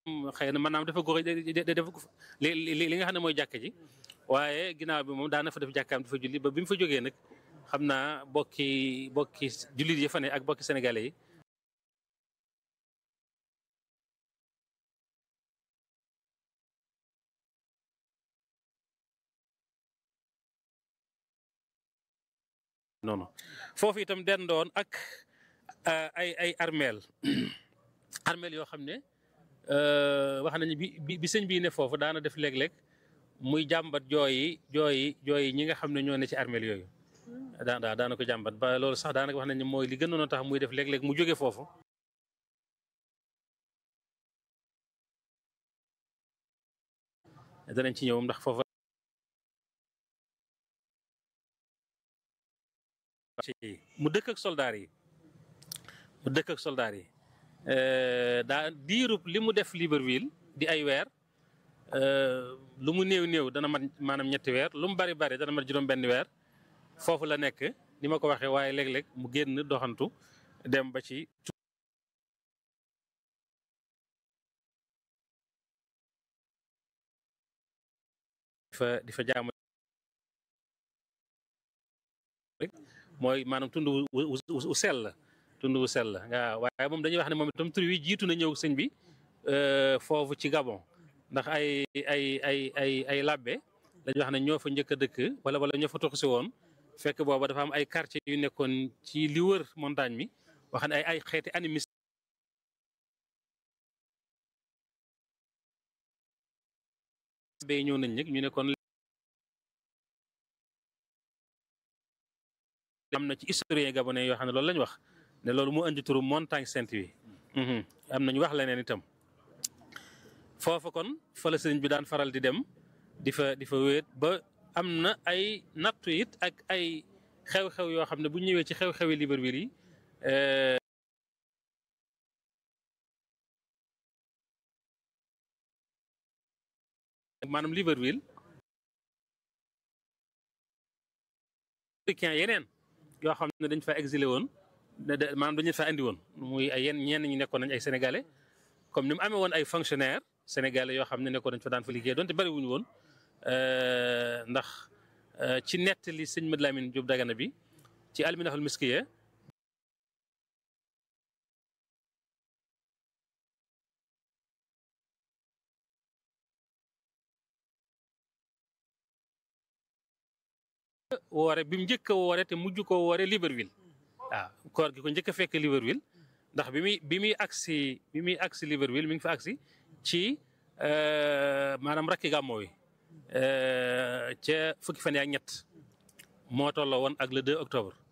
xëy na maanaam dafa gox dafa li li nga xam ne mooy jàkk ji waaye ginnaaw bi moom daana fa def jàkkaam dafa julli ba bi mu fa jógee nag xam naa bokki bokki jullit yi fa ne ak bokki sénégalais yi noonu foofu itam dendoon ak ay ay armeel armeel yoo xam ne wax nañu bi bi sëñ bii ne foofu daana def léeg-léeg muy jàmbat jooyi jooyi jooyi ñi nga xam ne ñoo ne ci armeel yooyu daa daa daana ko jàmbat ba loolu sax daanaka wax nañu mooy li gënoon a tax muy def léeg-léeg mu jóge foofu danañ ci ñëw ndax foofu mu dëkk ak soldaar yi mu dëkk ak soldaar yi daa diirub li mu def Libreville di ay weer lu mu néew néew dana mat maanaam ñetti weer lu mu bari bari dana mat juróom benn weer foofu la nekk ni ma ko waxee waaye léeg-léeg mu génn doxantu dem ba ci fa di fa jaamu mooy maanaam tund wu sell la tund wu sell la nga waaye moom dañuy wax ne moom itam tur wi jiitu na ñëw sëñ bi foofu ci Gabon ndax ay ay ay ay ay labbe dañuy wax ne ñoo fa njëkk a dëkk wala wala ñoo fa toxu si woon fekk booba dafa am ay quartier yu nekkoon ci li wër montagne mi wax ne ay ay xeeti animis bay ñëw nañ nag ñu ne kon am na ci historien gabonais yoo xam ne loolu lañu wax ne loolu mu indi turu montagne sainte wi am nañu wax leneen itam foofa kon fa la sëriñ bi daan faral di dem di fa di fa wéet ba am na ay nattu it ak ay xew-xew yoo xam ne bu ñëwee ci xew-xewi Libreville yi maanaam Libreville africain yeneen yoo xam ne dañ fa exilé woon maanaam dañu fa andi woon muy ay yenn ñenn ñi nekkoon nañ ay sénégalais comme ni mu amee woon ay fonctionnaires sénégalais yoo xam ne nekkoon nañ fa daan fa liggéey donte bari wuñu woon ndax ci nettali sëñ Mad Lamine Diop Dagana bi ci alminaxul miskiya woore bi mu njëkk a woore te mujj ko woore Libreville waaw koor gi ko njëkk a fekk Libreville ndax bi muy bi muy agsi bi muy agsi Libreville mi ngi fa agsi ci maanaam rakki gàmmo wi ca fukki fan ak ñett moo tolloo woon ak le 2 octobre